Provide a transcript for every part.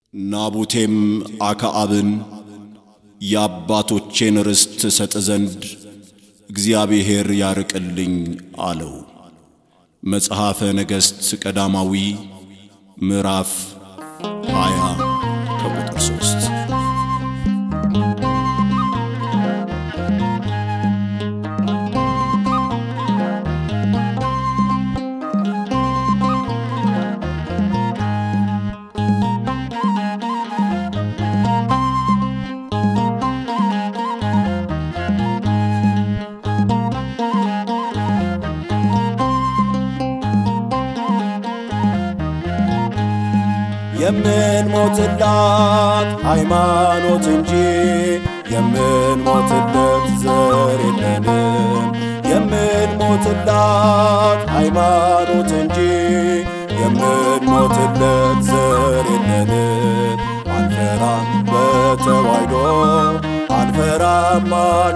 ናቡቴም አክዓብን የአባቶቼን ርስት ሰጥ ዘንድ እግዚአብሔር ያርቅልኝ አለው። መጽሐፈ ነገሥት ቀዳማዊ ምዕራፍ 20 ከቁጥር 3 የምንሞትላት ሃይማኖት እንጂ የምንሞትለት ዘር የለንም። የምንሞትላት ሃይማኖት እንጂ የምንሞትለት ዘር የለንም። አንፈራም በተዋሕዶ አንፈራም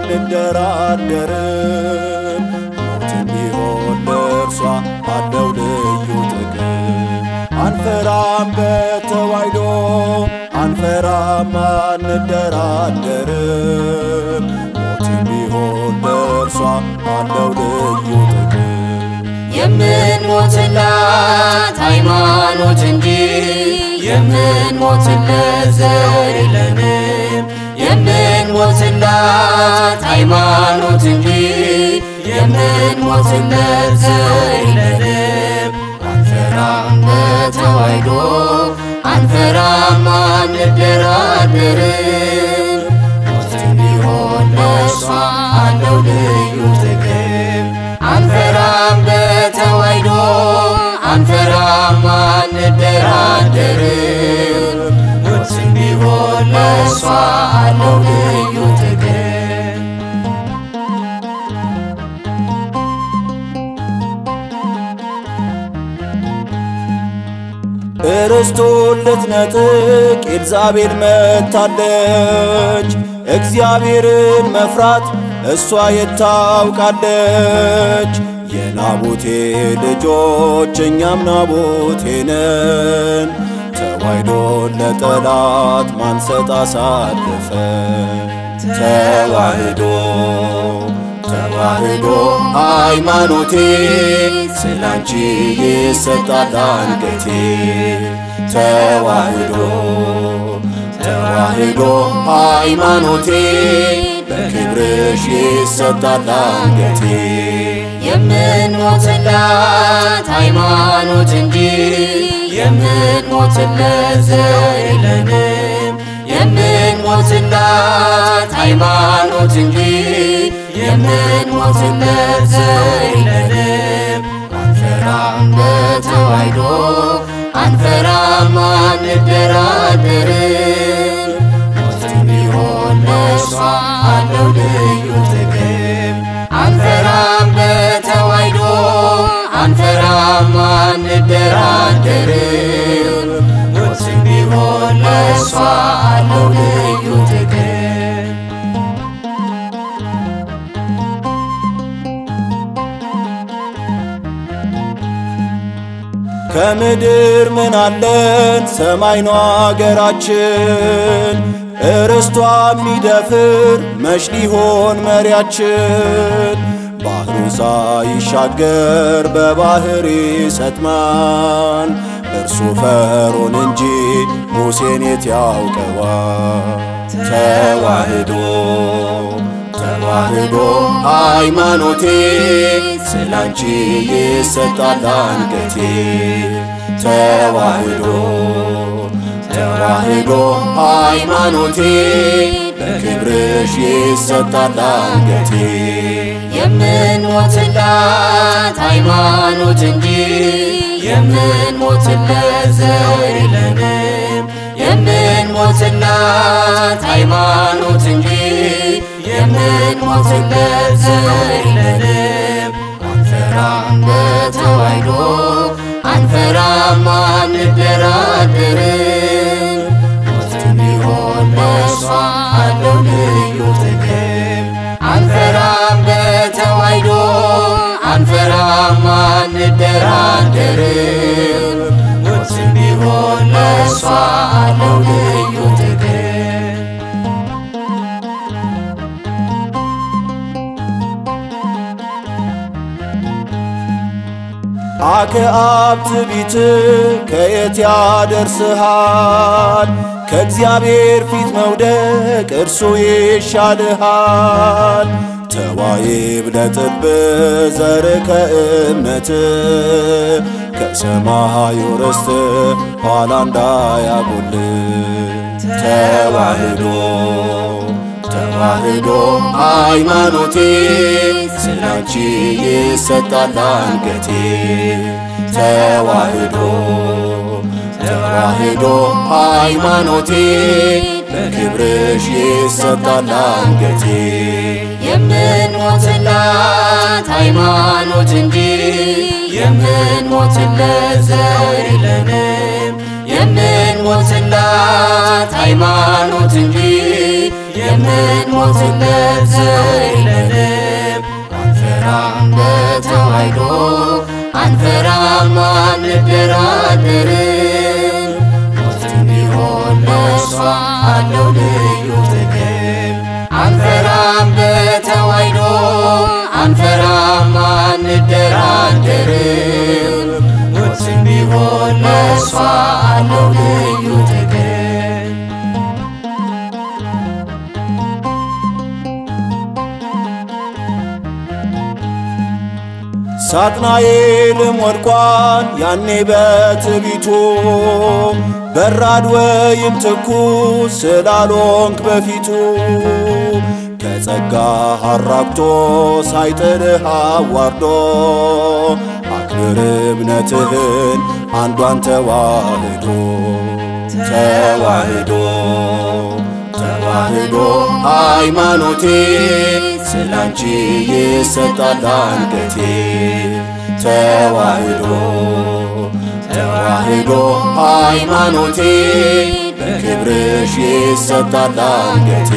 አንደራደርም። ሞትም ቢሆን ለእርሷ አለው ልዩ ጥቅም። አንፈራም በተዋሕዶ አንፈራም አንደራደርም። ሞትም ቢሆን ለእርሷ አለው ልዩ ጥቅም። የምንሞትላት ሃይማኖት እንጂ የምንሞትለት ዘር የለንም። የምንሞትላት ሃይማኖት እንጂ የምንሞትለት ዘር የለንም። አንፈራም በተዋሕዶ አንፈራም አንደራደርም። ሞትም ቢሆን ለእርሷ አለው ልዩ ጥቅም። አንፈራም በተዋሕዶ አንፈራም አንደራደርም። ሞትም ቢሆን ለእርሷ አለው ልዩ ጥቅም። እርስቱን ልትነጥቅ ኤልዛቤል መጥታለች። እግዚአብሔርን መፍራት እሷ የታውቃለች። የናቡቴ ልጆች እኛም ናቡቴ ነን። ተዋሕዶን ለጠላት ማንሰጥ አሳልፈን ተዋሕዶ ተዋሕዶ ሃይማኖቴ ስላንቺ ይሰጣል አንገቴ ተዋሕዶ ተዋሕዶ ሃይማኖቴ በክብርሽ ይሰጣል አንገቴ የምንሞትላት ሃይማኖት እንጂ የምንሞትለት ዘር የለንም። የምንሞትላት ሃይማኖት እንጂ የምንሞትለት ዘር የለንም። አንፈራም በተዋሕዶ አንፈራም አንደራደርም። ሞትም ቢሆን ለእርሷ አለው ልዩ ጥቅም። አንፈራም በተዋሕዶ አንፈራም አንደራደርም። ሞትም ቢሆን ለእርሷ አለው ልዩ ጥቅም። ከምድር ምን አለን ሰማይ ነው አገራችን። እርስቷ የሚደፍር መች ሊሆን መሪያችን? ባህሩ ሳይሻገር በባህር ይሰጥማል። እርሱ ፈርዖን እንጂ ሙሴን የት ያውቀዋል? ተዋሕዶ ተዋሕዶ ሃይማኖቴ ስላንቺ ይሰጣል አንገቴ ተዋሕዶ ተዋሕዶ ሃይማኖቴ በክብርሽ ይሰጣል አንገቴ የምንሞትላት ሃይማኖት እንጂ የምንሞትለት ዘር የለንም። የምንሞትላት ሃይማኖት እንጂ የምንሞትለት ዘር የለንም። አንፈራም በተዋሕዶ አንፈራም አንደራደርም። ሞትም ቢሆን ለእርሷ አለው ልዩ ጥቅም። አንፈራም በተዋሕዶ አንፈራም አንደራደርም። ሞትም ቢሆን ለእርሷ አለው የአብ ትዕቢት ከየት ያደርስሃል? ከእግዚአብሔር ፊት መውደቅ እርሱ ይሻልሃል። ተዋይ ብለጥብ ዘር ከእምነት ከሰማዩ ርስት ኋላ እንዳያጎል ተዋህዶ ተዋህዶ ሃይማኖቴ ስላንቺ ይሰጣል አንገቴ ተዋህዶ ተዋህዶ ሃይማኖቴ በክብርሽ ይሰጣል አንገቴ የምንሞትላት ሃይማኖት እንጂ የምንሞትለት ዘር የለንም። የምንሞትላት ሃይማኖት እንጂ የምንሞትለት ዘር የለንም። አንፈራም በተዋሕዶ አንፈራም አንደራደርም። ሞትም ቢሆን ለእሷ አለው ልዩ ጥቅም። አንፈራም በተዋሕዶ አንፈራም አንደራደርም። ሞትም ቢሆን ለእሷ አለው ልዩ ጥቅም። ሳጥናኤልም ወድቋል ያኔ በትቢቱ በራድ ወይም ትኩስ ስላልሆንክ በፊቱ ከጸጋ አራቅቶ ሳይጥልህ አዋርዶ አክብር እምነትህን አንዷን ተዋህዶ ተዋህዶ ተዋህዶ ሃይማኖቴ ስላንቺ ይሰጣል አንገቴ ተዋህዶ ተዋህዶ ሃይማኖቴ በክብርሽ ይሰጣል አንገቴ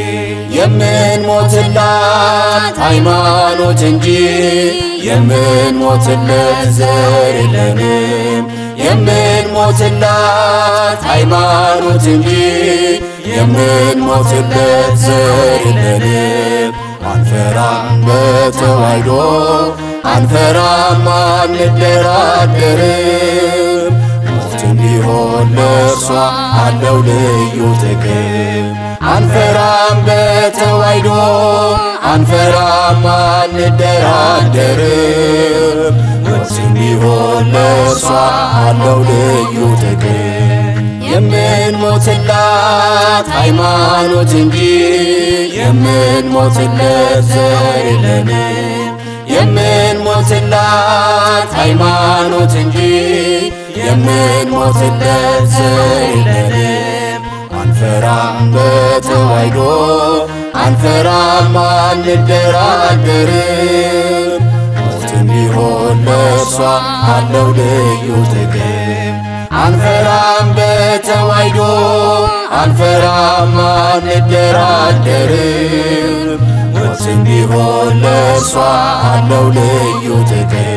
የምንሞትላት ሃይማኖት እንጂ የምንሞትለት ዘር የለንም። የምንሞትላት ሃይማኖት እንጂ የምንሞትለት ዘር የለንም። አንፈራም በተዋሕዶ አንፈራም አንደራደርም። ሞትም ቢሆን ለእርሷ አለው ልዩ ጥቅም። አንፈራም በተዋሕዶ አንፈራም አንደራደርም። ሞትም ቢሆን ለእርሷ አለው ልዩ ጥቅም። የምንሞትላት ሃይማኖት እንጂ የምንሞትለት ዘር የለንም። የምንሞትላት ሃይማኖት እንጂ የምንሞትለት ዘር የለንም። አንፈራም በተዋሕዶ አንፈራም አንደራደርም። ሞትም ቢሆን ለእርሷ አለው ልዩ ጥቅም። አንፈራም በተዋሕዶ አንፈራም አንደራደርም። ሞትም ቢሆን ለእርሷ አለው ልዩ ጥቅም